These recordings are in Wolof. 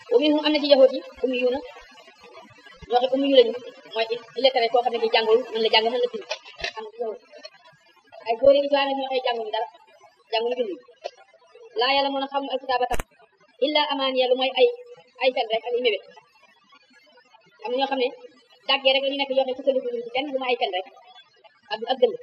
wa minhum am na ci yahoot yi ummi yu na ñoo xam ummi yu lañu mooy illettré koo xam ne ki jàngul mën la jàng mën la bind am yahoot ay góor yi islam ñoo xëy jànguñu dara jànguñu bind laa yàlla mën a xam alkitaaba tam illa amaan yàlla mooy ay ay fen rek ak ay mébét am na ñoo xam ne dàggee rek la ñu nekk yoo xam ne sukkandiku ci kenn bu ma ay fen rek ak ak gëll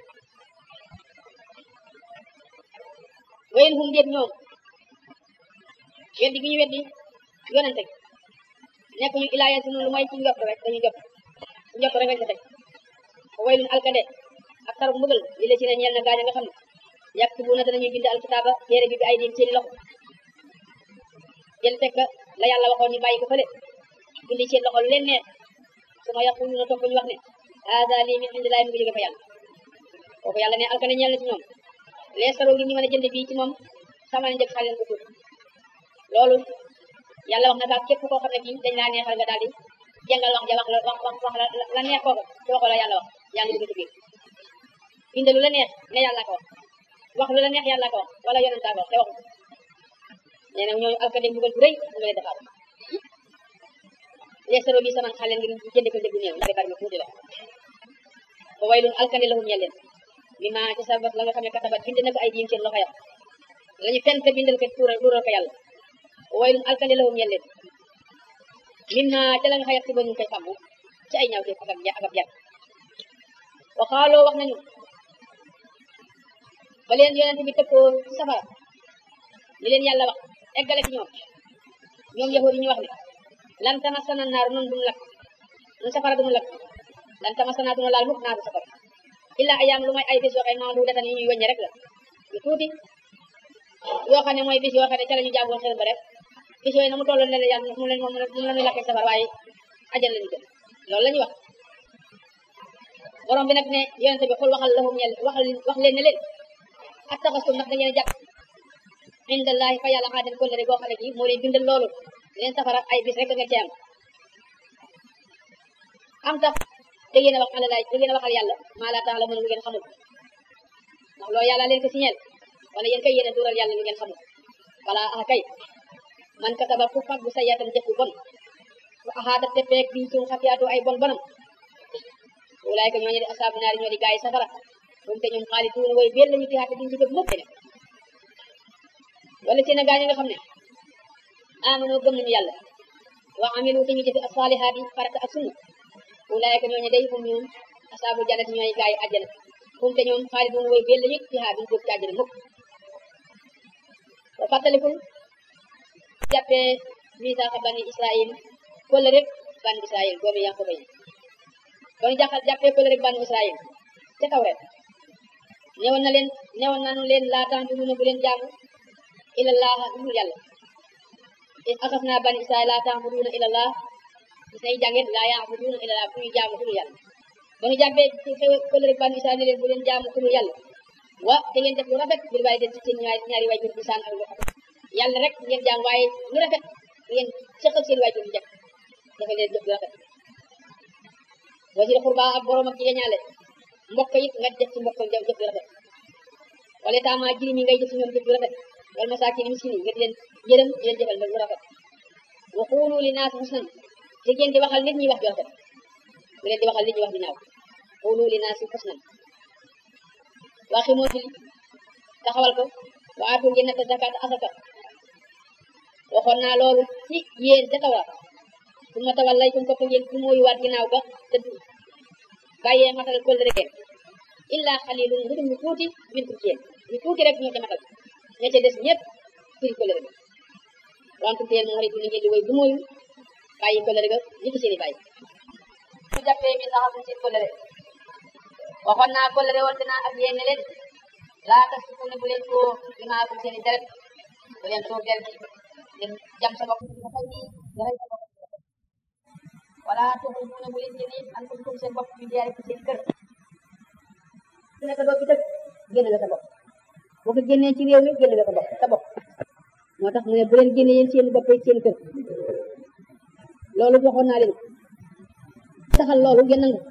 wayen hum déet ñoom weddi gi ñu weddi yonente nekk ñu ilaa yeen si noonu lu mooy ci njott rek dañu jot njott rek lañ ko teg waylun alkande ak taru mbugal li la ci ne ñeel na gaañ nga xam ne yaktubuuna danañuy bind alkitaaba téere bi bi ay diim seeni loxo jël fekk la yàlla waxoon ñu bàyyi ko fële bind seen loxo lu leen neex suma yaquluuna topp ñu wax ne haada lii min indillahi mu ngi jóge fa yàlla kooku yàlla ne alkande ñeel na ci ñoom les saro gi ñu mën a jënd bii ci moom sama njëg xale leen ko tuut loolu yàlla wax na ka képp koo xam ne kii dañ laa neexal nga daal di jàngal wax ja wax la wax wax wax la la neex kooku ci waxoo la yàlla wax yaa ngi dugg ci biir bind lu la neex ne yàlla ko wax wax lu la neex yàlla ko wax wala yonentaa ko wax te waxu nee na ñooñu alkande mbugal bu rëy mu ngi leen defaat les saro bi sama xale ngir jënd ko njëg bu néew ndax bari na tuuti la ba waylun alkande lahum ñeel leen mi ma ci sabab la nga xam ne katabat bind na ko ay diim seen loxo ya lañu fent bindal ko tuural tuural ko yàlla waylun alkande lahum ñeel leen mim na ca la nga xayat si ba ñu koy fàmmu ci ay ñaaw te ak ak ak ab yàq wa xaaloo wax nañu ba leen yonente bi tëkkoo ci safara li leen yàlla wax eggale ci ñoom ñoom yahuud yi ñu wax ne lan tamassana naaru noonu duñu lakk nun safara duñu lakk lan tamassana duñu laal mukk naaru safara illa ayaam lu mooy ay bis yoo xam ne maam du datan yi ñuy wëññe rek la lu tuuti yoo xam ne mooy bis yoo xam ne ca la ñu jaamoon xel ba rek bis yooyu na mu tolloon ne la yàlla mu leen moom moom la ñuy lakkee safar waaye ajal lañu jëm loolu la ñuy wax borom bi nag ne yonente bi xul waxal lahum ñel waxal wax leen ne leen attaxastum ndax da ngeen jàpp indallahi fa yàlla xaaden kóllëre goo xam ne kii moo leen bindal loolu leen safara ay bis rek nga ci am am tax da ngeen a wax ala laay da ngeen a waxal yàlla maa laa tax la mën lu ngeen xamul ndax loolu yàlla leen ko signal wala yéen kay yéen a duural yàlla lu ngeen xamul wala ah kay man kataba ku fag bu sa yaatam jëf bu bon wa axaata te peeg biñ suum xatiyaatu ay bon bonam wulaay ko ñooñu di asaabu naari ñoo di gaay safara moom te ñoom xaali tuuna way bel lañu tiyaate duñ ci gëm mukk ne wala seen a gaañu nga xam ne amano gëm nañu yàlla wa amilu te ñu jëfe asalihaat yi farata ak sunna wulaay ko ñooñu day moom ñoom asaabu jannati ñooy gaay àjjana moom te ñoom xaali tuuna way bel lañu tiyaate duñ jóg ci àjjana mukk wa fàttalikul jàppee misaaxa bani israil kolle rek bani israil doomi yankoba yi banu jaxal jàppee kolle rek bani israil ca taw rek newoon na leen newoon nanu leen laa ta'buduna bu leen jaamu ilallah dul yàlla is asaf naa bani israil laa ta'buduna ilallah gis nay jàngeen laa ya'buduna ilallah bu ñu jaamu dul yàlla banu jàppee ci kolle rek bani israil ne leen bu leen jaamu dul yàlla wa te ngeen def lu rafet bir bàyyi den ci seen ñaari ñaari waajur bi saan ak lu rafet yàlla rek ngeen jaam waaye lu rafet ngeen seq ak seen waajur bi jëkk dafa leen jëf lu rafet wasil xurba ak borom ak jigéen ñaale mbokk it nga def ci mbokk jëf lu rafet wala taama jirim yi ngay jëf ci ñoom jëf lu rafet wal masaakin miskin yi nga di leen yërëm di leen jëfal lu rafet wa quulu li naas husnan te ngeen di waxal nit ñi wax ju rafet bu leen di waxal nit ñi wax ju ñaaw quulu li naas husnan waxi moo julli taxawal ko wa aatu ngeen natt zakat asaka waxoon naa loolu ci yéen ca tawra su ma tawal lay tum topp ngeen su mooyu waat ginnaaw ga dëdd bàyyee matal kóllëre ngeen illa xalilun lu dul ñu tuuti min kum ci yéen ñu tuuti rek ñoo ca matal ña ca des ñëpp firi kóllëre ga wantum te yéen moom xarit ni ngeen di woy du mooyu bàyyi kóllëre ga ñi ki seeni bàyyi su jàppee mi saxal seen kóllëre waxoon naa kóllëre woon dinaa ak yéen ne leen laa tas fu ne bu leen soo dimaakum seeni deret bu leen soo deret ngeen jam sa bopp nga fay nga rey sa bopp wala tuxu mu ne bu leen génne an ko tuum seen bopp bi diyaari ci seen kër su nekk doo ci dëkk génne nga sa bopp boo ko génnee ci réew mi génne nga sa bopp sa bopp moo tax mu ne bu leen génne yéen seen bopp seen kër loolu waxoon naa leen saxal loolu ngeen nangu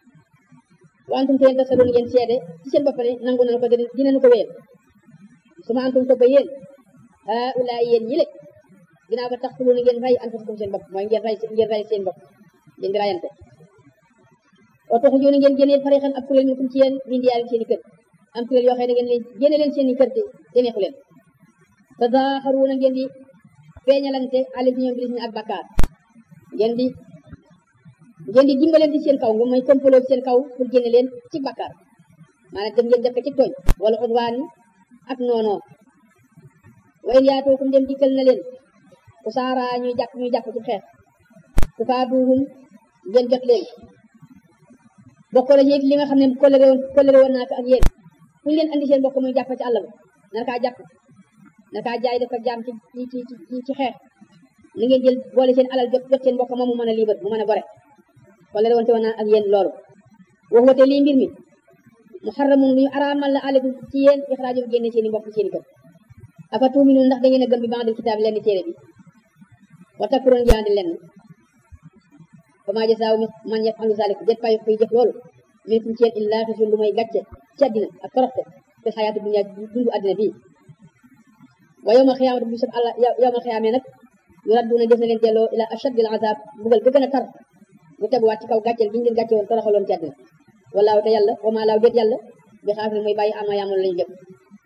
wantum te yéen tasadoon ngeen seede ci seen bopp ne nangu nañu ko dinañu ko wéyal su ma antum topp yéen ah ulaay yéen ñi le ginnaaw ba tax tulu na ngeen rey anfusakum seen bopp mooy ngeen rey ngeen rey seen bopp ngeen di rayante o taxu jooni ngeen génnee farixan ab kuréel ñu kum ci yéen min diyaari seen i kër am kuréel yoo xam ne ngeen leen génne leen seen i kër te te neexu leen te zaaxaruuna ngeen di feeñalante alis ñoom bilis ak bakkaar ngeen di ngeen di dimbalante seen kaw nga mooy complot seen kaw pour génne leen ci bakkaar maanaam dem ngeen def ko ci tooñ wala udwaan ak noonoo way yaatookum dem dikkal na leen ku saara ñuy jàpp ñuy jàpp ci xeex ku faaduhum ngeen jot leen bokk la yéeg li nga xam ne kolere woon kolere woon naa ko ak yéen fu ñu leen andi seen bokk muy jàpp ci àll ba nar kaa jàpp nar kaa jaay def ko jaam ci ci ci ci xeex li ngeen jël boole seen alal jot jot seen mbokk moom mu mën a liibar mu mën a gore kolere woon te woon naa ak yéen loolu wax wate lii mbir mi muharramun lu ñu araamal la aleykum ci yéen ixraajum génne seen i mbokk seen i kër afa tuuminu ndax da ngeen a gëm bi ba'dil kitaab lenn téere bi wa takfuruun jaandi lenn fa maa jasaaw man yaf'alu zaalika jët fay kuy jëf loolu minkum ci yéen illaa xisyun lu may gàcce ci àddina ak toroxte fi xayaatu dunya dundu àddina bii wa yawmal xiyaamati bu sab àlla yawmal xiyaamee nag yuradduuna def na leen delloo ila ashaddil azaab bugal ga gën a tar bu teguwaat ci kaw gàcceel gi ñu leen gàcce woon toroxaloon ci àddina wallaahu te yàlla wa maa laaw déet yàlla bi xaafil mooy bàyyi ama yaamoon lañu jëf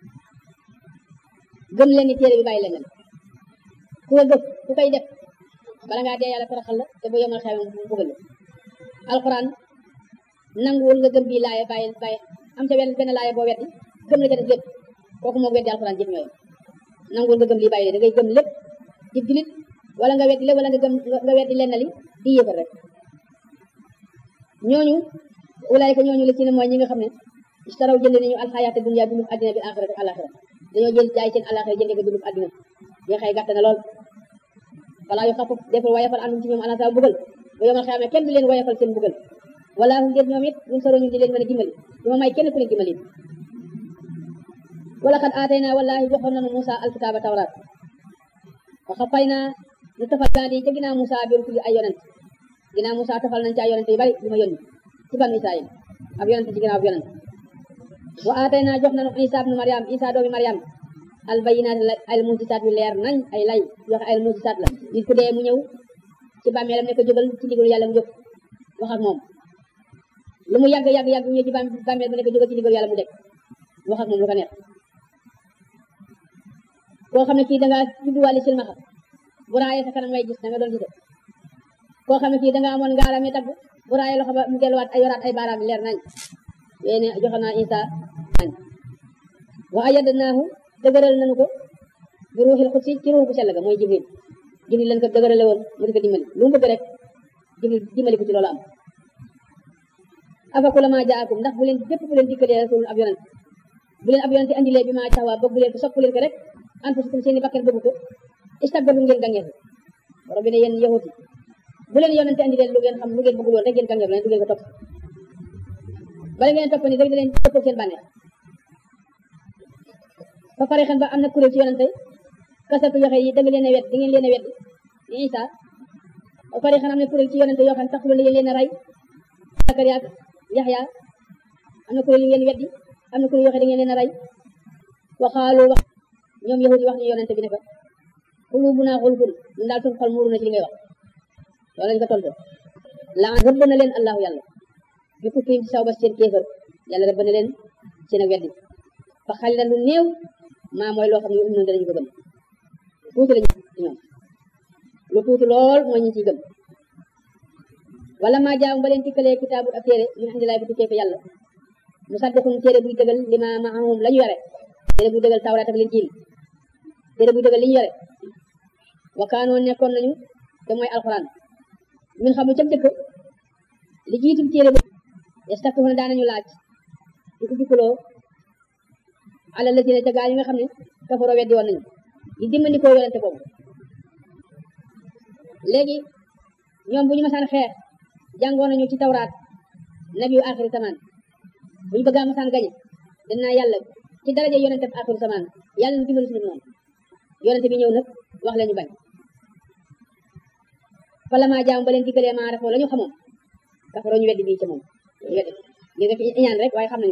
gëm leen ni téere bi bàyyi leen leen ku ko gëm ku koy def bala ngaa dee yàlla toroxal la te bu yemal xew mu bëggal la alquran nanguwul nga gëm bii laaye bàyyi bàyyi am ca wenn benn laaye boo weddi gëm la ca def lépp kooku moo weddi alquran jëf ñooyu nanguwul nga gëm lii bàyyi da ngay gëm lépp di julit wala nga weddi lépp wala nga gëm nga weddi lenn li di yëfal rek ñooñu ulaayka ñooñu la ci ne mooy ñi nga xam ne istaraw jënd nañu alxayaata dunya dundub àddina bi axirati alaxira dañoo jël jaay seen alaxira jëndee ko dundub àddina bi xëy gàtt na lool wala yu xafuf deful wayafal andum ci ñoom alasa bugal bu yomal xeame kenn du leen wayafal seen bugal wala hum ngeen ñoom it ñun soro ñu di leen mën a dimbali duma may kenn ku leen dimbali wala xad aatayna wallahi joxoon nañu Musa alkitaaba tawraat wa xafayna ñu tafal gaa di ca ginnaaw Musa bi rusuli ay yonent ginnaaw Musa tafal nañ ci ay yonent yu bari yu ma yónni ci banu Israayil ab yonent ci ginnaaw ab yonent wa aatayna jox nañu Isa ibnu Maryam Isa doomi Maryam al bayinaat al mujisaat yu leer nañ ay lay yoo xam ay mujisaat la nit ku dee mu ñëw ci bàmmeelam ne ko jógal ci ndigalu yàlla mu jóg wax ak moom lu mu yàgg yàgg yàgg ñëw ci bàmmeel ba ne ko jógal ci ndigalu yàlla mu deg wax ak moom lu ko neex koo xam ne kii dangaa judduwaale silmaxa bu raayee sa kanam ngay gis da nga doon gise koo xam ne kii dangaa amoon ngaarame tagg bu raayee loxo ba mu delluwaat ay yoraat ay baaraam leer nañ yéene joxe naa Isa nañ wa ayyadnaahu dëgëral nañu ko bi ruuxil xudsi ci ruux bu sell ga mooy jibril jibril lañ ko dëgërale woon mu di ko dimbali lu mu bëgg rek jibril dimbali ko ci loolu am afa kullamaa jaakum ndax bu leen bépp bu leen dikkalee rasul ab yonent bu leen ab yonent andilee bi maa taxawaa bëgg leen ko sopp leen ko rek anfusukum seeni bakkan bëgg ko istakbartum ngeen gàngeefu borom bi ne yéen yahut yi bu leen yonent andilee lu ngeen xam lu ngeen bëggul woon rek ngeen gàngeefu leen du ngeen ko topp bala ngeen topp ni rek da leen topp seen bànneex ba pare xen ba am na kuréel ci yonente kasatu yoxe yi da nga leen a wet da ngeen leen a wet ni Isa ba pare xen am na kuréel ci yonente yoo xam ne taxul ngeen leen a rey Zakariya ak Yaxya am na kuréel yu ngeen weddi am na kuréel yoo xam ne da ngeen leen a rey waxaalu wax ñoom yahudi wax ñu yonente bi ne ko qulubuna xulfun ñun daal suñu xol muuru na ci li ngay wax loolu lañ ko tontu la rëbb na leen allahu yàlla bi kufriim ci saw ba seen kéefër yàlla rëbb na leen seen ak weddi fa xali na lu néew maa mooy loo xam ne um noonu danañu ko gëm tuuti lañu ci ñoom lu tuuti lool mooy ñu ciy gëm wala maa jaam ba leen tikkalee kitaabu ak téere min indilaay bu tukkee fa yàlla mu saddiqum téere buy dëgal li ma maahum la ñu yore téere buy dëgal tawraat ak linjiil téere buy dëgal li ñu yore wa kaanoo nekkoon nañu te mooy alxuraan min xamu ca dëkk li jiitu téere bu yastaftuuna daanañu laaj di ko jukkaloo ala la ca gaa yi nga xam ne kafaroo weddi woon nañu di dimbandikoo yonente boobu léegi ñoom bu ñu masaan xeex jàngoon nañu ci tawraat nabi yu axiri samaan bu ñu bëggaa masaan gañe dinaa yàlla ci daraja yonente bi axiri samaan yàlla na dimbali suñu noonu yonente bi ñëw nag wax la ñu bañ fala maa jaam ba leen diggalee maa rafoo la ñu xamoon kafaroo ñu weddi bii ci moom ñu weddi ngir def iñaan rek waaye xam nañu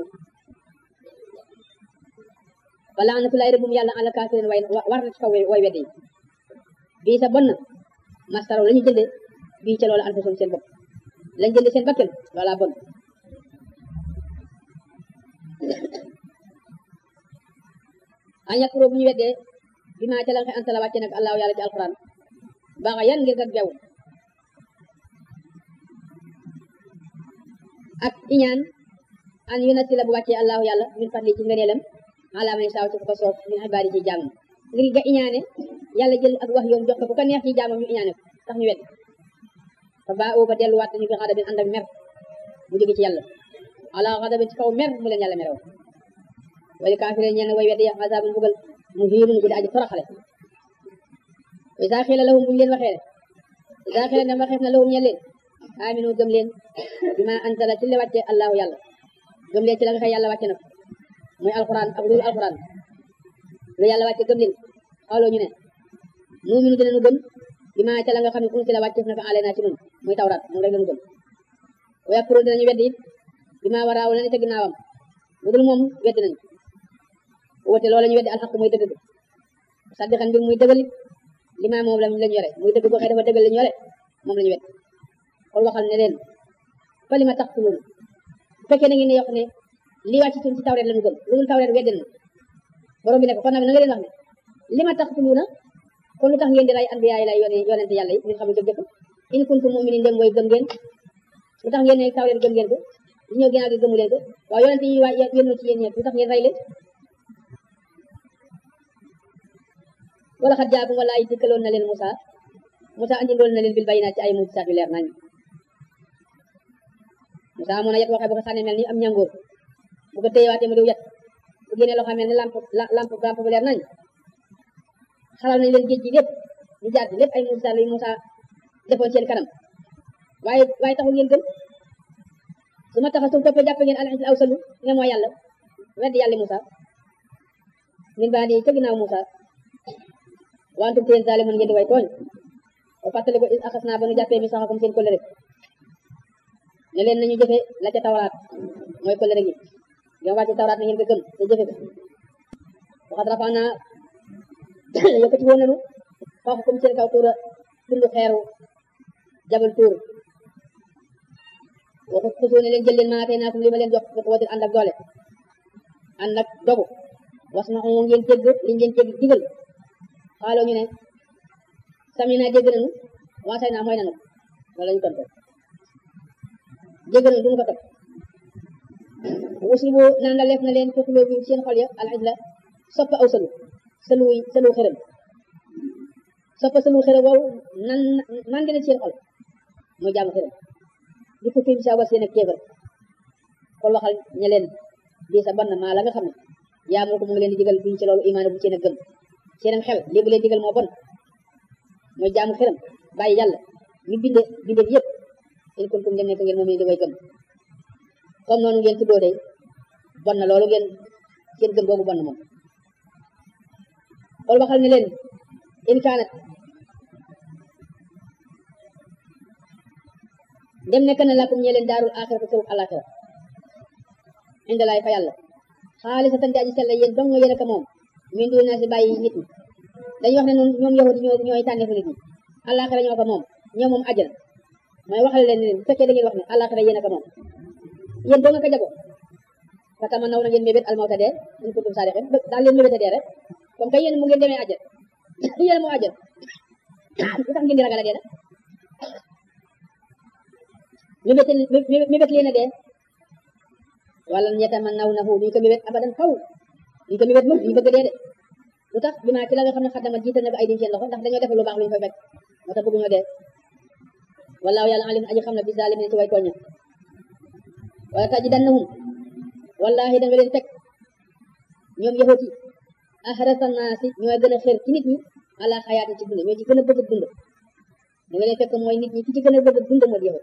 wala anatulaay rëbbum yàlla ala kaafirin way war na ci kaw way weddi bii sa bon na mastaraw la ñu jënde bii ca loola anfusum seen bopp lañ jënde seen bakkan loola bon a ñàkkuroo bu ñu weddee bi maa ca la nga anta la wàcce nag allahu yàlla ci alquran baaxa yan ngir ak bew ak iñaan an yu nasi la bu wàccee allahu yàlla min fadli ci ngëneelam ala man saaw ci ko ko soob min ibaadi ci jaamam ngir nga iñaane yàlla jël ak wax yoom jox ko ku ko neex ci jaamam ñu iñaane ko tax ñu wedd fa baa oo ba delluwaat dañu bi xadabin ànd ak mer mu jóge ci yàlla ala xadabin ci kaw mer mu leen yàlla merewoon wala kaafire ñeen way weddi azaabun bugal mu hiinun guddi aji toroxale wa izaa qiila lahum buñu leen waxee ne izaa qiila dem waxeef na lahum ñeen leen aminu gëm leen bima anzala ci la wàcce allahu yàlla gëm leen ci la nga xëy yàlla wàcce na ko muy alquran ak loolu alquran lu yàlla wàcce gëm leen xawloo ñu ne nuuminu dinañu gëm bima ca la nga xam ne unzila wàcce na ko alayna ci nun muy tawrat moom rek lañu gëm wa yakfuru dinañu weddi it bima waraaw la ne ca ginnaawam lu dul moom weddi nañu woote loolu la ñu weddi alxaq muy dëgg saddiqan mbir muy dëggal it li ma moom lañ yore muy dëgg boo xëy dafa dëggal lañ yore moom la ñu weddi xool waxal ne leen fa li ma tax tuluuna bu fekkee na ngeen ne yokk ne li wàcc ci tawreet lañu gëm lu dul tawreet weddi nañu borom bi ne ko kon nag na nga leen wax ne li ma tax tuluuna kon lu tax ngeen di rey anbiyaa yi lay yonente yàlla yi ngeen xam ne jëf in kuntum mu'minin dem mooy gëm ngeen lu tax ngeen ne tawreet gëm ngeen ko li ñëw ginnaaw gi gëmu leen ko waaw yonente yi waa yónnu ci yéen ñëpp lu tax ngeen rey leen wala xat jaakum wala ay dikkaloon na leen Moussa Moussa andi ndool na leen bil bayinaat ci ay mujisaat yu leer nañ Moussa amoon na yet waxee bu ko sànni mel ni am ñangoor bu ko téyewaatee mu diw yet bu génnee loo xam mel ni lamp lamp lamp bu leer nañ xalal nañ leen géej gi lépp ñu jaar lépp ay mujisaat yu Moussa defoon seen kanam waaye waaye taxul ngeen gëm su ma taxa sum toppee jàpp ngeen al aw salu ne mooy yàlla weddi yàlla Moussa min baa di ca ginnaaw Moussa wantum teen zalimun ngeen di way tooñ o fàttali ko axas naa ba nu jàppee mi saxakum seen kóllëre ne leen nañu jëfe la ca tawraat mooy kóllëre gi yow wàcce tawraat na ngeen ko gëm te jëfe ko waxat rafa naa yëkkati woon nañu faaxakum seen kaw tuura tundu xeeru jabal tuur waxu xusoo ne leen jël leen maatee naa kum li ma leen jox ko wadir ànd ak doole ànd ak dogu was na ngeen jégg liñ leen jégg digal xaaloo ñu ne sami naa dégg nañu waasay naa mooy nanu wala ñu tontu dégg nañu duñu ko topp aussi bu naan la leef na leen fekkuloo bi seen xol ya alxaj la soppa aw salu salu salu xërëm soppa salu xërëm wow nan nan ngeen seen xol mooy jaamu xërëm di ko fi sa war seen ak kéefër xol waxal ña leen bii sa ban maa la nga xam ne yaa moo ko mu ngi leen di digal biñ ci loolu imaana bu seen a gëm seenam xel lii bu leen digal moo bon mooy jaamu xelam bàyyi yàlla mi binde binde bi yëpp in kuntum dem nekk ngeen moom ni di way gëm comme noonu ngeen tuddoo day bon na loolu ngeen seen gëm googu bon na moom xool waxal ne leen in kaanat dem nekk na lakum ñe leen daarul axira ko kërub alaxira indalaay fa yàlla xaalisatan di aji sell yéen dong yéen a ko moom min du naa si bàyyi nit ñi dañuy wax ne noonu ñoom yahudi ñoo ñooy tànneefu nit ñi àllaaxira ñoo ko moom ñoo moom àjjana mooy waxal leen ne bu fekkee da ngeen wax ne àllaaxira yéen a ko moom yéen doo nga ko jago fa tama naw na ngeen mébét almawta dee in kuntum saadiqin daal leen mébét a dee rek comme que yéen mu ngeen demee àjjana yéen moo àjjana lu tax ngeen di ragal a dee nag mébét mébét leen a dee wala ñetta naw na fu duñ ko mébét abadan faw duñ ko mébét moom duñ bëgg dee de lu tax bi maa ci la nga xam ne xaddama jiital na ko ay dim seen loxo ndax dañoo def lu baax lu ñu fay fekk moo tax bëgguñoo dee wallaahu yàlla alim aji xam na bi zalimin ci way tooña wala tajidannahum wallaahi da nga leen teg ñoom yahut yi ahrasa naasi ñooy gën a xër ci nit ñi ala xayaati ci dund ñoo ci gën a bëgg dund da nga leen fekk mooy nit ñi ki ci gën a bëgg dund mooy yahut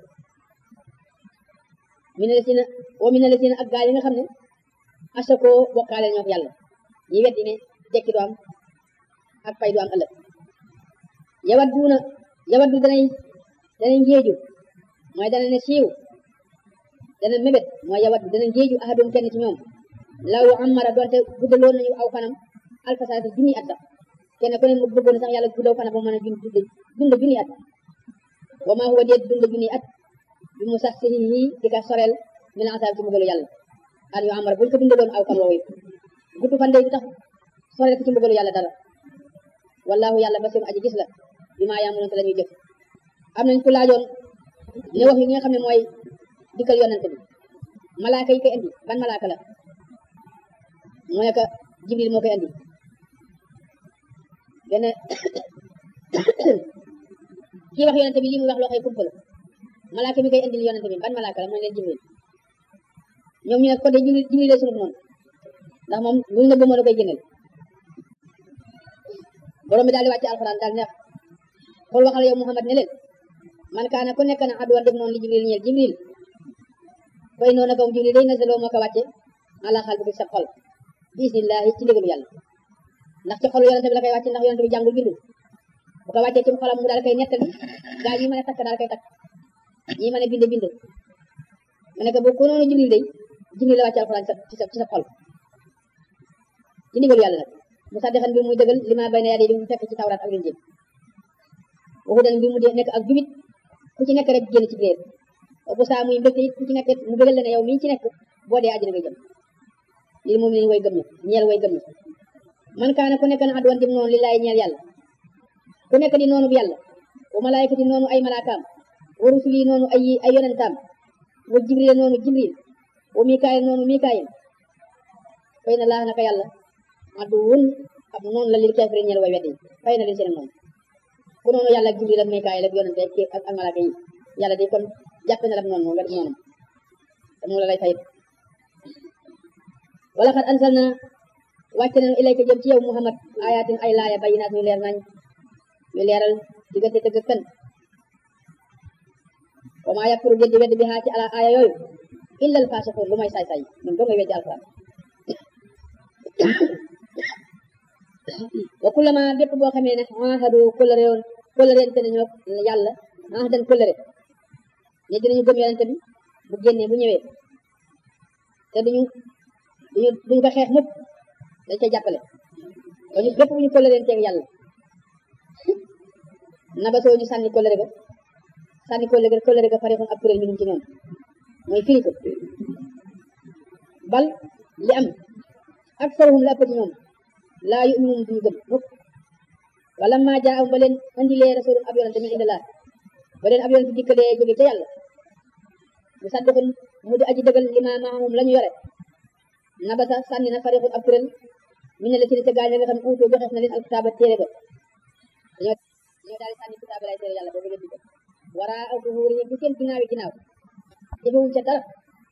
mi ne la si na wa mi ne la si na ak gaa yi nga xam ne asakoo bokkaale ñoo yàlla ñi weddi ne dekki du am ak fay du am ëllëg yawat duuna yawat du danay danay njeeju mooy dana ne siiw dana mébét mooy yawat du dana njeeju ahadum kenn ci ñoom law amara doonte guddaloon nañu aw fanam alfasaati junni at sax kenn ku ne mu bëggoon sax yàlla guddoo fana ba mën a dund dund junni at wa maa huwa déet dund junni at bi mu sax si di ka sorel min asaab ci mbugalu yàlla an yu amar buñ ko dundaloon aw kan woowu gudd fan day tax sorel ko ci mbugalu yàlla dara wallahu yàlla basiru aji gis la bi maa yaamuloon te la ñuy jëf am nañ ku laajoon ne wax yi nga xam ne mooy dikkal yonante bi malaaka yi koy indi ban malaaka la mu ne ko jibril moo koy indi benn kii wax yonante bi li muy wax loo xëy kumpa la malaaka mi koy indil yonante bi ban malaaka la mooy leen jibril ñoom ñu ne ko de jibril jibril lay sunuf noonu ndax moom luñ la bëggoon a koy génneel borom bi daal di wàcce alxuraan daal ne xool waxal yow Muhammad ne leen man kaana ku nekk na adduwan def noonu li jibril ñeel jibril koy noonu kaw jibril day nasaloo moo ko wàcce ala xal bi sa xol bismillahi ci ndigalu yàlla ndax ci xolu yonente bi la koy wàcce ndax yonente bi jàngul bindul bu ko wàccee ci xolam mu daal koy nettali gaa yi mën a takk daal koy takk ñi mën a bind bind mu ne ko bu ko noonu jibril day jibril la wàcce alxuraan ci sa ci sa xol ci ndigalu yàlla nag mu saddexan bi muy dëggal li ma bay na yaa di mu fekk ci tawraat ak linjiil waxu dan bi mu dee nekk ak jubit ku ci nekk rek génn ci réer bu saa muy mbégte it ku ci nekk mu bëggal la ne yow mii ci nekk boo dee àjjana ngay jëm lii moom lañ way gëm ña ñeel way gëm ña man kaana ku nekk na adwan dim noonu li laay ñeel yàlla ku nekk di noonu bi yàlla wa malaayikati noonu ay malaakaam wa rusuli noonu ay ay yonentaam wa jibril noonu jibril wa mikaayil noonu mikaayil fay na laa naka yàlla aduwun ab noonu la lil kafirin ñeel way weddi fay na leen seen noonu ku noonu yàlla ak jibril ak mikaayil ak yonente ak ak malaaka yi yàlla de kon jàppe na la noonu wet noonu te mu la lay fayit wala xat ansal na wàcce nañu ilayka jëm ci yow muhammad ayatin ay laaya bayinaat yu leer nañ yu leeral diggante dëgg fen wa maa yakfuru jëddi weddi bi xaa ci ala aaya yooyu illa al fasiqun lu may saay saay ñun doo ngay weddi alquran wa kullama bépp boo xamee ne ahadu kóllëre woon kóllëreente nañu yàlla ahadan kóllëre ne dinañu gëm yonente bi bu génnee bu ñëwee te duñu duñu duñu ko xeex mukk dañ koy jàppale dañu bépp bu ñu kóllëreenteeg yàlla naba soo ñu sànni kóllëre ga sànni kóllëre kóllëre ga farixun ab kuréel minum ci ñoom mooy firi ko bal li am ak saruhum la ëpp ci ñoom laa yu'minun duñu gëm mukk wala maa jaa am ba leen andilee rasulun ab yonente min indillah ba leen ab yonente dikkalee jóge ca yàlla mu saddixun mu di aji dëggal li ma maamum la ñu yore nabasa sànni na farixun ab kuréel mi ne la si ne ca gaañ nga xam uutoo joxeef na leen alkitaaba téere ba dañoo dañoo daal di sànni kitaaba lay téere yàlla boobu leen di ko waraa aw duhuuri ci seen ginnaawi ginnaaw jëfewuñ ca dara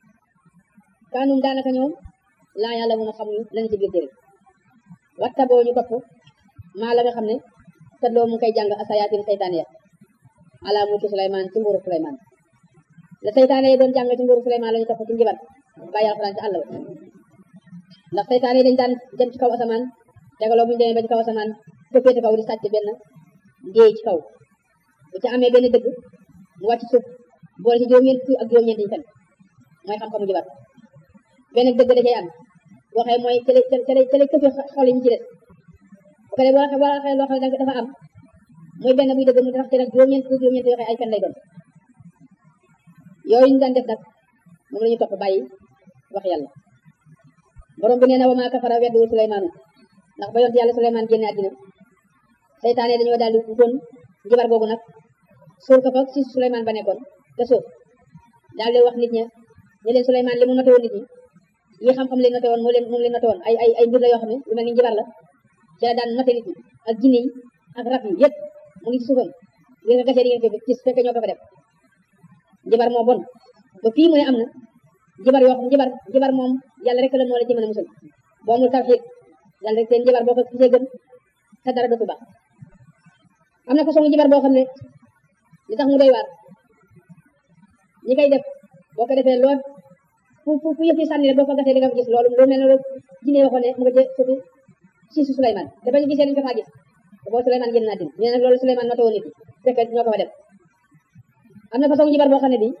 kaanum daanaka ñoom laa yàlla mun a xamuñu lañu ci biir téere watta boo ñu topp maa la nga xam ne tadloo mu koy jàng asayaatin saytaan ya ala mulki Suleymaan ci nguuru Suleymaan la saytaane yi doon jàng ci nguuru Suleymaan la ñu topp ci njibar bàyyi alxuraan ci àll ba ndax saytaane yi dañ daan dem ci kaw asamaan tegaloo bu ñu demee ba ci kaw asamaan féete kaw di sàcc benn ndéey ci kaw bu ci amee benn dëgg mu wàcc suuf boole ci juróom-ñeent fukk ak juróom-ñeent yi fen mooy xam-xamu njibar benn dëgg da cay am boo xee mooy cële cële cële këfe xol yi ñu ci des bu ko dee boo xee boo xee loo xam ne dafa am mooy benn buy dëgg mu tax ci nag juróom-ñeent fukk juróom-ñeent yoo xee ay fen lay doon yooyu ñu daan def nag moom la ñu topp bàyyi wax yàlla borom bi nee na wa maa kafara weddu Suleymaanu ndax ba yonent yàlla Suleymaan génne àddina seytaane dañoo daal di wutoon njibar googu nag suul ko fa si Suleymaan ba nekkoon te suuf daal di wax nit ña ne leen Suleymaan li mu noté woon nit ñi yi xam-xam leen noté woon moo leen moom leen noté woon ay ay ay mbir la yoo xam ne lu mel ni njibar la ci la daan noté nit ñi ak jinne yi ak rab yi yëpp mu ngi ci suufam ngeen ko gasee di ngeen ko gis fekk ñoo ko fa def njibar moo bon ba fii mu ne am na njibar yoo xam njibar njibar moom yàlla rek la moo la ci mën a musal boo amul tawxiid yàlla rek seen njibar boo ko gisee gëm sa dara dootu baax am na façon njibar boo xam ne li tax mu doy waar ñi koy def boo ko defee lool fu fu fu yëf yi sànni rek boo ko gasee di nga ko gis loolu lu mel ne loolu jinne waxoon ne mu nga jë suufi si su Souleymane dafa ñu gisee dañu ko faa gis te boo Souleymane génn naa din ñu ne nag loolu Souleymane noté woon nit ñi fekk ñoo ko fa def am na façon njibar boo xam ne bi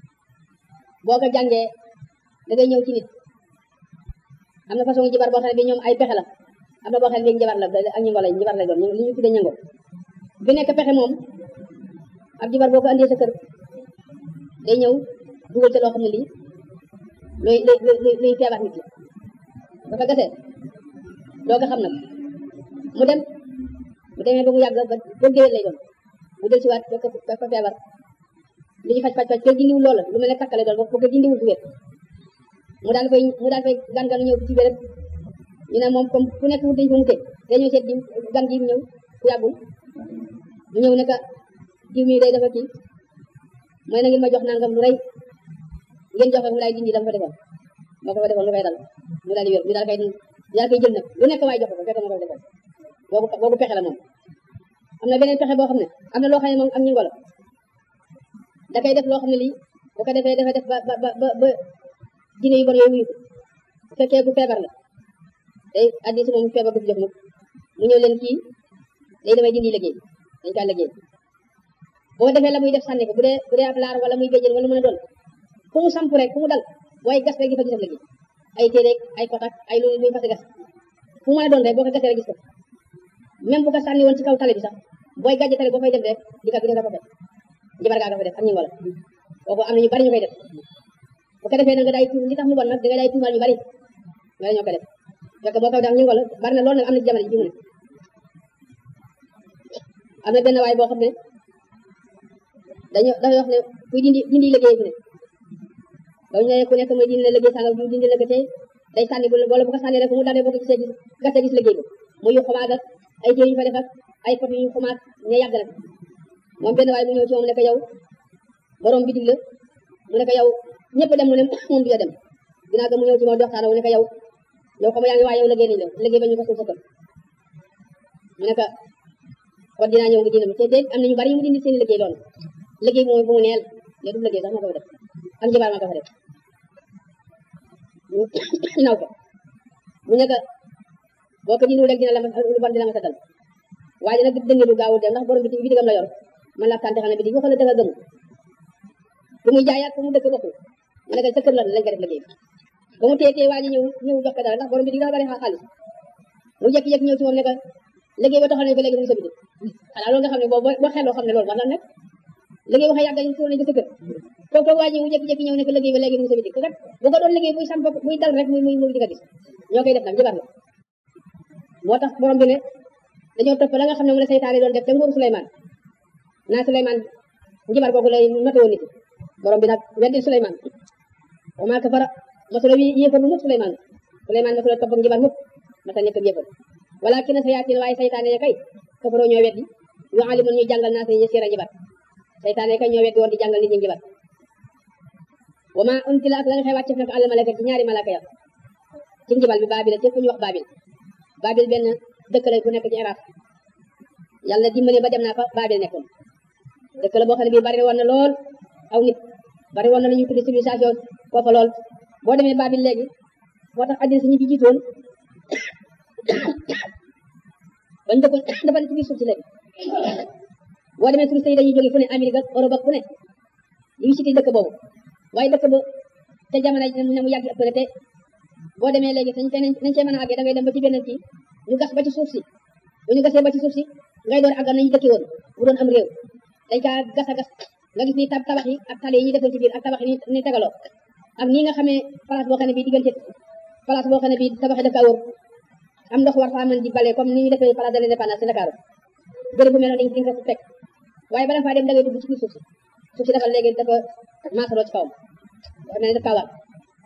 boo ko jàngee da ngay ñëw ci nit am na façon njibar boo xam ne bi ñoom ay pexe la am na boo xam ne léegi njabar la ak ñi ngolay njabar lay doon li ñu tuddee ñango bi nekk pexe moom ab jibar boo ko andee sa kër day ñëw dugal ca loo xam ne lii luy luy luy feebar nit ki dafa gasee doo ko xam nag mu dem mu demee ba mu yàgg ba ba géwél lay doon mu del si waat fekk fekk fa feebar li ñu faj faj faj fekk dindiwul loola lu mel ne takkale doon ba ko dindiwul bu wér mu daal koy mu daal koy gan gan ñëw ci béréb ñu ne moom comme ku nekk wut dañ ko mutee dañoo seet diw gan gi ñëw ku yàggul mu ñëw ne ka diw mii day dafa kii mooy na ngeen ma jox nangam lu rëy ngeen jox ko mu daal dindi dama fa defoon moo ko fa defoon lu koy dal mu daal di wér mu daal koy daal koy jël nag lu nekk waay jox ko fekk moo ko fa defoon boobu boobu pexe la moom am na beneen pexe boo xam ne am na loo xam ne moom am ñu ngolo da koy def loo xam ne lii bu ko defee dafa def ba ba ba ba dine yu bon yooyu wuyu bu fekkee bu feebar la day addi si moom feebar du fi jox mukk mu ñëw leen kii day damay dindi liggéey dañ kaa liggéey boo defee la muy def sànni ko bu dee bu dee ab laar wala muy béjjén wala mën a doon fu mu samp rek fu mu dal waaye gas rek di fa gisam liggéey ay téere ay kotak ay lu muy fas gas fu mu mën a doon rek boo ko gasee rek gis ko même bu ko sànni woon ci kaw tali bi sax booy gàjj tali boo fay dem rek di ka gis ko fekk jibar gaa nga fa def ak ñu wala kooku am na ñu bari ñu koy def bu ko defee na nga day tuum li tax mu bon nag da nga day tuumal ñu bari nga ñoo ko def fekk boo ko def ñu wala bari na loolu nag am na ci jamono ji fi mu ne am na benn waay boo xam ne dañu dafa wax ne kuy dindi dindi liggéey fi ne ba ñu ne ku nekk mooy dindi la liggéey sànga du dindi la ko tey day sànni bu wala bu ko sànni rek mu dalee boo ko gisee gis gerte gis liggéey bi muy yu xumaat ak ay téere yu fa def ak ay pot yu xumaat ña yàgg nag moom benn waay mu ñëw ci moom ne ko yow borom bitig la mu ne ko yow ñëpp dem mu ne moom du ya dem dinaa ko mu ñëw ci moom di waxtaan mu ne ko yow yow xam yaa ngi waa yow liggéey nañ la liggéey ba ñu ko suuf sa kër mu ne ko kon dinaa ñëw nga dindi te te am na ñu bari yu mu dindi seen liggéey loolu liggéey mooy bu mu neel ne du liggéey sax moo ko def ak njibaar maa ko fa def naw ko mu ne ko boo ko dindiwul rek dina la ma lu bon dina ma sa dal waaye nag dënge du gaawul dem ndax borom bi bi digam la yor man la tànte xam ne bi di waxal la dafa gëm fu muy jaayaat fu mu dëkk bokkul mu ne ko sa kër la lañ ko def liggéey ba mu téye téye waa ji ñëw ñëw jox ko dara ndax borom bi di dafa bari xaalis mu jékki-jékki ñëw ci moom ne ko liggéey ba taxal nañ ko léegi mu ngi sa bitik xanaa loolu nga xam ne boo boo xelloo xam ne loolu war na nekk liggéey waxe yàgg ñu tuur nañ ko sa kër toog toog waa ji mu jékki-jékki ñëw ne ko liggéey ba léegi mu ngi sa bitik kat bu ko doon liggéey buy sam buy dal rek muy muy muy di ko gis ñoo koy def nag jabar la moo tax borom bi ne dañoo topp la nga xam ne mu la seytaane doon def te nguuru Souleymane naa Souleymane njibar googu lay noté woon nit borom bi nag weddi Souleymane wa maa kafara mosula wi yéefar lu mukk Souleymane Souleymane mosula topp ak njibar mukk masa nekk yéefar walakin sayaatin waaye saytaane ya kay kafaroo ñoo weddi yu alimun ñuy jàngal naa seen siira njibar saytaane kay ñoo weddi woon di jàngal nit ñi njibar wa maa untila ak la nga xëy wàcce nag àll malaka ci ñaari malaka ya ci njibal bi baabil ci fu ñu wax baabil baabil benn dëkk la bu nekk ci Iraq yàlla dimbali ba dem naa fa baabil nekkoon dëkk la boo xam ne bii bari woon na lool aw nit bari woon na lu ñuy tuddi civilisation foofa lool boo demee baabil léegi moo tax addina si ñu fi jiitoon bañ dëkkoon dafa ne ci biir suuf si léegi boo demee touriste yi dañuy jóge fu ne Amérique ak Europe ak fu ne ñu visité dëkk boobu waaye dëkk ba te jamono ne mu yàgg ëpp te boo demee léegi sañ te nañ cee mën a àggee da ngay dem ba ci benn kii ñu gas ba ci suuf si bu ñu gasee ba ci suuf si ngay door àggal nañu dëkki woon bu doon am réew dañ kaa gas a gas nga gis ni tab tabax yi ak tali yi ñu defoon ci biir ak tabax yi ni tegaloo ak nii nga xamee place boo xam ne bii diggante place boo xam ne bii tabax yi daf kaa wër am ndox war faa mën di bale comme ni ñu defee place de l'indépendance ci Dakar béréb bu mel noonu dañ ko fekk waaye bala faa dem da ngay dugg ci biir suuf si suuf si dafa léegi dafa maasaloo ci kawam dafa mel ne daf kaa war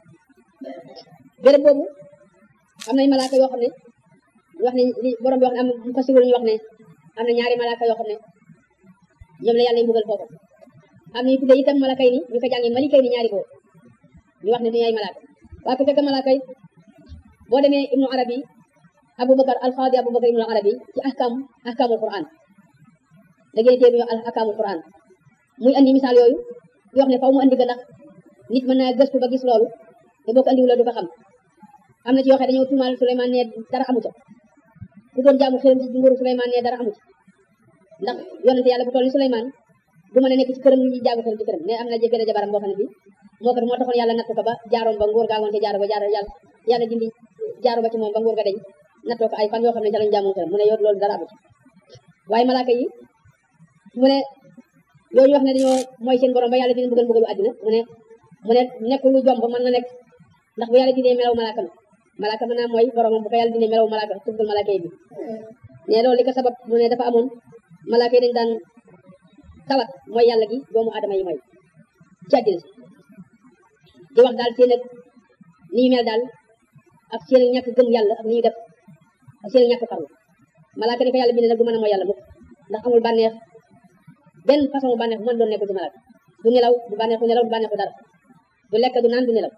béréb boobu am nañ malaaka yoo xam ne ñu wax ne li borom bi wax ne am mu ko siwul ñu wax ne am na ñaari malaaka yoo xam ne ñoom la yàlla mbugal foofu am na ñu tuddee itam malaaka yi ni ñu ko jàngee malika yi ni ñaari góor ñu wax ne duñu ay malaaka waa ko fekk malaaka yi boo demee ibnu arabi aboubacar alxaadi aboubacar ibnu arabi ci ahkam ahkamul quran da ngeen téye al ahkamul quran muy andi misaal yooyu di wax ne faw mu andi ko ndax nit mën naa gëstu ba gis loolu te boo ko andiwul du ko xam am na ci yoo xam ne dañoo tuumaal Souleymane ne dara amu ca ku doon jaamu xërëm ci nguuru Souleymane ne dara amu ci ndax yonente yàlla bu toll ni Souleymane du mën a nekk ci këram ñu jaamu xërëm ci këram ne am na benn jabaram boo xam ne bi moo ko moo taxoon yàlla natt ko ba jaaroom ba nguur gaa ngoon te jaaro ba jaaro yàlla yàlla dindi jaaro ba ci moom ba nguur ga deñ nattoo ko ay fan yoo xam ne ca lañ jaamu mu ne yow loolu dara amut waaye malaaka yi mu ne yooyu wax ne dañoo mooy seen borom ba yàlla dina bëggal bëggalu àddina mu ne mu ne nekk lu jomb mën na nekk ndax bu yàlla dinee melaw malaaka ma malaaka mën naa mooy boromam bu ko yàlla dinee melaw malaaka tuddal malaaka yi bi ne loolu li ko sabab mu ne dafa amoon malaaka yi dañ daan tawat mooy yàlla gi doomu aadama yi mooy ci àddina di wax daal seen ak ni ñu mel daal ak seen ñàkk gëm yàlla ak ni ñu def ak seen ñàkk farlu malaaka ni ko yàlla bindee nag du mën a mooy yàlla mukk ndax amul bànneex benn façon bànneex bu mën doon nekk ci malaaka du nelaw du bànneexu nelaw du bànneexu dara du lekk du naan du nelaw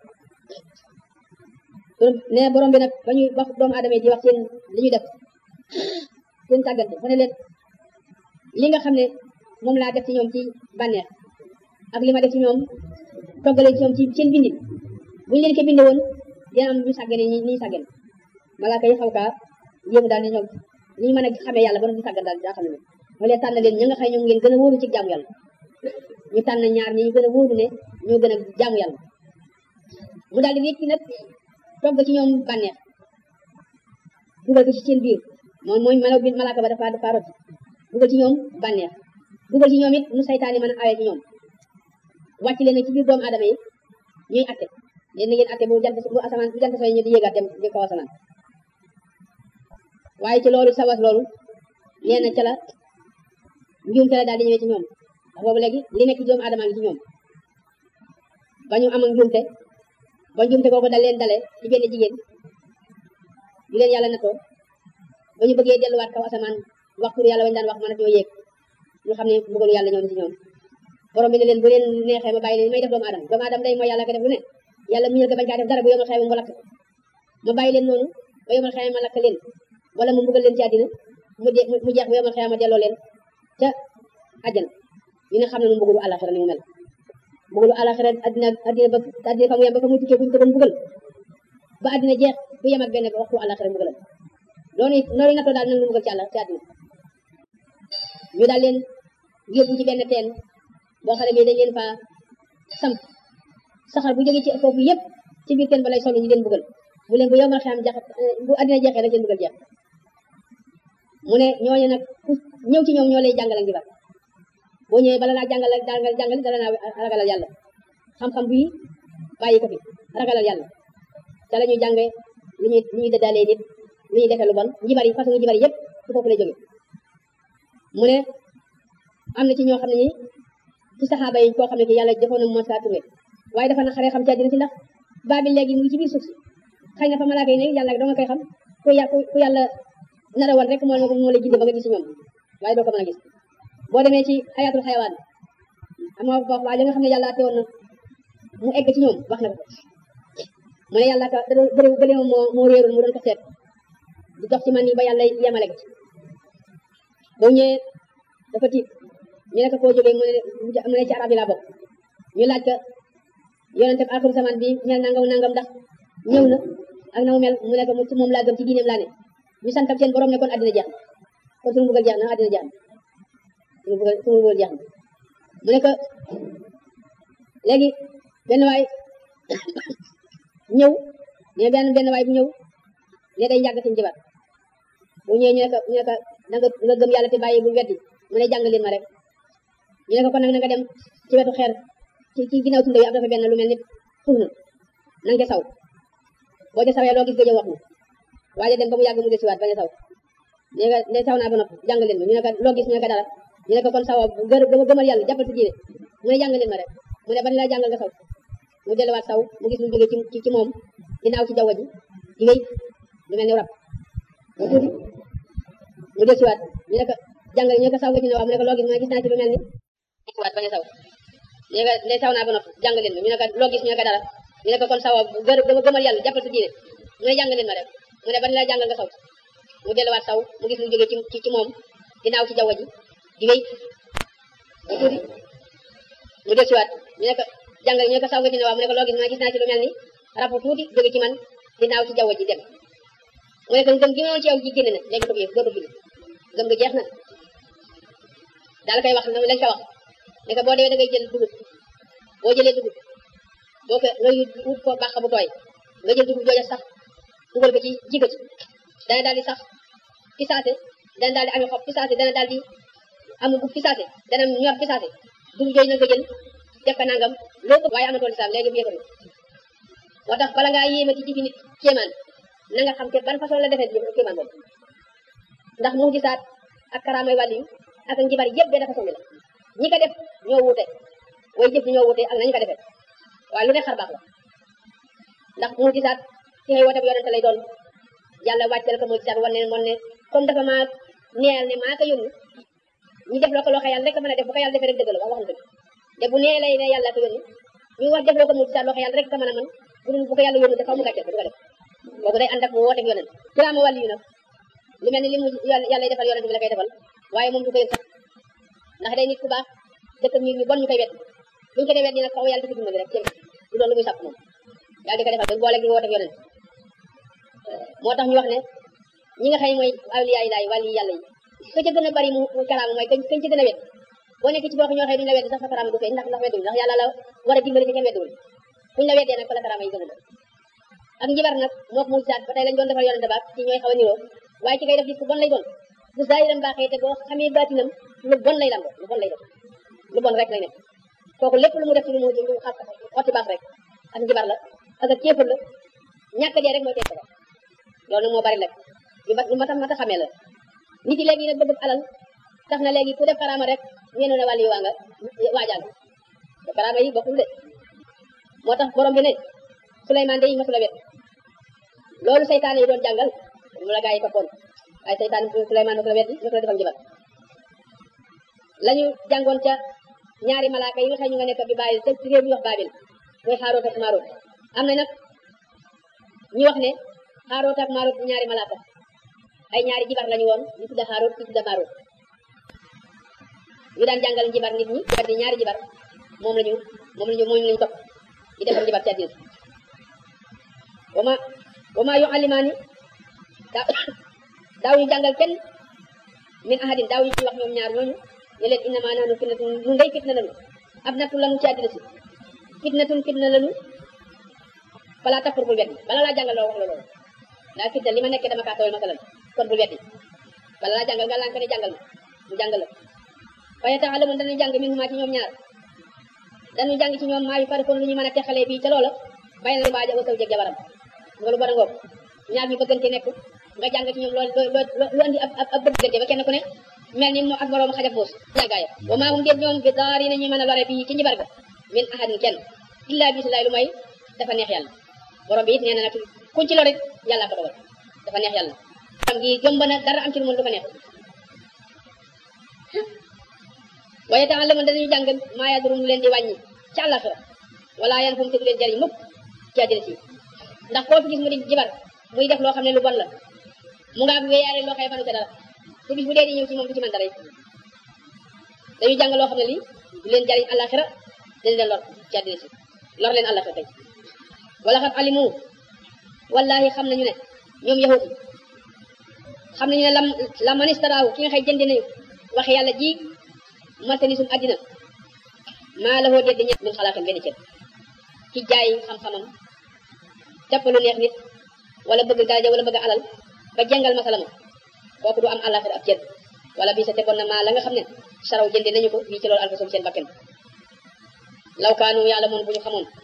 ne borom bi nag ba ñuy wax doomu aadama yi di wax seen li ñu def seen tàggante mu ne leen li nga xam ne moom laa def ci ñoom ci bànneex ak li ma def ci ñoom toggale ci ñoom ci seen bindin bu ñu leen ko bindee woon dina am ñu sàggane ñi ñi sàggane malaaka yi xaw kaa yéemu daal ne ñoom ni ñu mën a xamee yàlla ba doon di sàggan daal daa xam ne mu leen tànn leen ñi nga xam ne ñoom ngeen gën a wóoru ci jaamu yàlla ñu tànn ñaar ñi ñu gën a wóoru ne ñoo gën a jaamu yàlla mu daal di wécc nag togg ci ñoom bànneex dugal ko ci seen biir moom mooy malaw bi malaaka ba dafa dafa rot dugal ci ñoom bànneex dugal ci ñoom it nu saytaani mën a awee ci ñoom wàcc leen nag ci biir doomu aadama yi ñuy atte leen na ngeen atte bu jant bu asamaan bu jant sooy ñu di yéegaat dem di kaw asamaan waaye ci loolu sawas loolu nee na ca la njuumte la daal di ñëwee ci ñoom ndax boobu léegi li nekk ci doomu aadama ngi ci ñoom ba ñu am ak njuumte ba njuumte kooku dal leen dale ci benn jigéen bu leen yàlla natoo ba ñu bëggee delluwaat kaw asamaan waxtu yàlla wañu daan wax mën a ñoo yéeg ñu xam ne bëggalu yàlla ñoom ci ñoom borom bi ne leen bu leen neexee ma bàyyi leen may def doomu aadama doomu aadama day mooy yàlla ko def lu ne yàlla muñal ko bañ kaa def dara bu yomal xew mu lakk ma bàyyi leen noonu ba yomal xew ma lakk leen wala mu mbugal leen ci àddina mu de mu jeex bu yomal xew ma delloo leen ca àjjana ñu ne xam ne nu mbugalu àllaxira ni mu mel mbugalu àllaxira àddina àddina ba àddina fa mu yem ba fa mu tukkee kuñ ko doon mbugal ba àddina jeex bu yem ak benn waxtu àllaxira mbugalam loolu loolu nga too daal nag lu mbugal ci àlla ci àddina ñu daal leen yóbbu ci benn teen boo xam ne bii dañ leen fa samp saxar bu jógee ci foofu yëpp ci biir teen ba lay solu ñu leen bugal bu leen bu yomal xam jax bu àddina jeexee rek leen bugal jeex mu ne ñooñu nag ku ñëw ci ñoom ñoo lay jàngal ak njibar boo ñëwee bala laa jàngal jàngal jàngal dala naa ragalal yàlla xam-xam bii bàyyi ko fi ragalal yàlla ca la ñuy jànge lu ñuy lu ñuy dëddaalee nit lu ñuy defee lu bon njibar yi façon njibar yi yëpp ci foofu lay jóge mu ne am na ci ñoo xam ne ñi ci saxaaba yi koo xam ne ki yàlla defoon na Moussa Touré waaye dafa na xaree xam ci àddina si ndax baabil léegi mu ngi ci biir suuf si xëy na fa malaaka yi ne yàlla doo nga koy xam ku yà ku yàlla nara woon rek moo moo lay ginde ba nga gis ci ñoom waaye doo ko mën a gis boo demee ci xayaatul xayawaan amoo wax waa li nga xam ne yàlla ate woon na mu egg ci ñoom wax na ko mu ne yàlla ka bëri bëri moo moo réeroon mu doon ko seet di dox ci man yi ba yàlla yemale ko ci boo ñëwee dafa tiit ñu ne ko koo jógee mu ne mu ne ci arab yi laa bokk ñu laaj ko yonente bi axiru zaman bi mel nangam nangam ndax ñëw na ak na mu mel mu ne ko ci moom laa gëm ci diineem laa ne ñu santam seen borom ne kon àddina jeex na kon suñu bëggal jeex na àddina jeex na suñu bëggal suñu bëggal jeex na mu ne ko léegi benn waay ñëw ne benn benn waay bu ñëw ne day njàgg seen jibar bu ñëwee ñu ne ko ñu ne ko na nga nga gëm yàlla te bàyyi bu weddi mu ne jàng leen ma rek ñu ne ko kon nag na nga dem ci wetu xeer ci ci ginnaaw tunda yi am dafa benn lu mel ni furna na nga ca saw boo ca sawee loo gis gëjë wax na waaye dem ba mu yàgg mu desiwaat bañ a saw ne nga ne saw naa ba noppi jàng leen ma ñu ne ko loo gis ñu ne ko dara ñu ne ko kon sawa gër gëmal yàlla jàppal ci diine mu ne jàng leen ma rek mu ne ban laa jàngal nga saw mu delluwaat saw mu gis mu jógee ci ci moom ginnaaw ci jaww ji di wéy lu mel ni rab mu tuuti mu desiwaat ñu ne ko jàngal ñu ne ko saw nga ci ne waaw mu ne ko loo gis mu ne gis naa ci lu mel ni desiwaat bañ a saw ne nga ne saw naa ba noppi jàng leen ma ñu ne ko loo gis ñu ne ko dara ñu ne ko kon sawa gër gëmal yàlla jàppal ci diine mu ne jàng leen ma rek mu ne ban laa jàngal nga saw mu delluwaat saw mu gis mu jógee ci ci moom ginnaaw ci jaww ji di wéy mu tuuti mu desiwaat ñu ne ko jàngal ñu ne ko saw nga ci ne waaw mu ne ko loo gis mu ne gis naa ci lu mel ni rabu tuuti jóge ci man ginnaaw ci jaww ji dem mu ne ko ngëm gi moom ci yow ji génn na léegi ko dootu fi ngëm nga jeex na daal koy wax lañ ko wax ne ko boo demee da ngay jël dugub boo jëlee dugub boo ko nga wut ko bàq bu tooy nga jël dugub jooja sax dugal ko ci ji ko ci dana daal di sax fi saase dana daal di amee xob fi saase dana daal di amu gub fi saase dana ñor fi saase dugub jooju na nga jël def ko nangam loo ko waaye amatoo lislaam léegi bu yëkkatu moo tax bala ngaa yéemati ci fi nit kéemaan na nga xam te ban façon la defee kéemaan boobu ndax mu gisaat ak karaamay wàllu yu ak njibar yëpp benn façon bi la ñi ko def ñoo wuute way jëf ñoo wuute ak nañu ko defee waaye lu ne xar baax la ndax mu gisaat ci ngay woote bu yonente lay doon yàlla wàcceel ko mu gisaat wan ne moon ne comme dafa maa neel ne maa ko yónni ñu def loo ko loo xam yàlla rek mën a def bu ko yàlla defee rek dëgg la wax wax dëgg te bu nee lay ne yàlla ko yónni ñu wax def loo ko mu gisaat loo xam yàlla rek ko mën a mën bu dul bu ko yàlla yónni dafa mu gàcceel ko du ko def boobu day ànd ak mu woote yonent kiraama wàllu yu nag lu mel ni li mu yàlla defal yonent bi la koy defal waaye moom du ko yëg sax ndax day nit ku baax dëkk nit ñu bon ñu koy wet buñu ko dee wet dina kaw yàlla dafa dimbali rek ci du doon lu muy sàpp moom yàlla di ko defal ba boole gi woote yonent moo tax ñu wax ne ñi nga xam mooy awliyaa yi laay wàllu yàlla yi ka ca gën a bari mu karaama mooy kañ kañ ca gën a wet boo nekk ci boo ñoo xëy duñu la wedd sax sa karaama du feeñ ndax ndax weddul ndax yàlla la war a dimbali ci kenn weddul buñu la weddee nag fa la karaama yi gën a doon ak njibar nag moo ko mu saat ba tey lañ doon defal yonente baak ci ñooy xaw a niroo waaye ci koy def gis ku bon lay doon bu zaahiram baaxee te boo xamee baatinam lu bon lay lambo lu bon lay def lu bon rek lay def kooku lépp lu mu def ci lu mu lu xa xotti baax rek ak njibar la ak ak kéefar la ñàkk dee rek mooy teg ko loolu nag moo bari nag lu ma lu ma tax ma tax xamee la nit yi léegi nag bëgg alal tax na léegi ku def karaama rek ñeenu ne wàllu yi waa nga waajal te karaama yi bokkul de moo tax borom bi ne Souleymane day masula wet loolu seytaane yi doon jàngal mu la gaa yi toppoon waaye seytaane Souleymane masula wet masula defal njibar lañu jàngoon ca ñaari malaaka yi nga xam ñu nga nekk bi bàyyi te ci réew ñu wax Baabil mooy Xaaroot ak Maaroot am na nag ñu wax ne Xaaroot ak Maaroot ñaari malaaka ay ñaari jibar lañu woon ñu tudda Xaaroot ñu tudda Maaroot ñu daan jàngal njibar nit ñi jibar di ñaari jibar moom lañu moom lañu moom lañu topp di defal njibar ci àddina wama wama yu alimaani daaw daaw ñu jàngal kenn min ahadin daaw ñu ci wax ñoom ñaar ñooñu ne leen innama nahnu fitnatun nun day fitna lanu ab nattu lanu ci àddina si fitnatun fitna lanu fala takfur bul weddi bala laa jàngal loo wax la loolu daa fitna li ma nekkee dama kaa tawal masalan kon bul weddi bala laa jàngal nga laan ko ne jàngal ma mu jàngal la waaye taalamun danañ jàng min huma ci ñoom ñaar dañu jàng ci ñoom maa yu fari kon lu ñu mën a texalee bii ca loola bay na baaja wa saw jeg jabaram nga lu bon a ngoog ñaar ñu bëggante nekk nga jàng ci ñoom loolu lu andi ab ab bëggante ba kenn ku ne mel ni moom ak moroom xajab boos jàngaaya wa maa hum déet ñoom bi daari nañu mën a lore bii ci njibar ga min ahadin kenn illa bisimilahi lu may dafa neex yàlla borom bi it nee na nag kuñ ci lor it yàlla ko dogal dafa neex yàlla am gi jomb na dara am ci lu mën dafa neex waaye tax la man danañu jàng maa yadurum lu leen di wàññi ci àllaxira wala yan fu mu te du leen jariñ mukk ci àddina si ndax koo fi gis mu di jibar muy def loo xam ne lu bon la mu ngaa wéyaale loo xëy fanu ca dara te bis bu dee di ñëw ci moom du ci man dara it dañuy jàng loo xam ne lii du leen jariñ àllaxira dañ leen lor ci àddina si lor leen àllaxira tey wala xat alimu wallahi xam nañu ne ñoom yahut xam nañu ne lam la manistaraaw ki nga xëy jëndi nañu wax yàlla ji marchandisum àddina maa la hoo deddi ñett min xalaatam benn cër ci jaay xam-xamam jàpp lu neex nit wala bëgg daraja wala bëgg alal ba jàngal masalama kooku du am àllaaxira ab cër wala bii sa tegoon na maa la nga xam ne saraw jënde nañu ko fii ci loolu alfasum seen bakken law kaanu yàlla moon bu ñu xamoon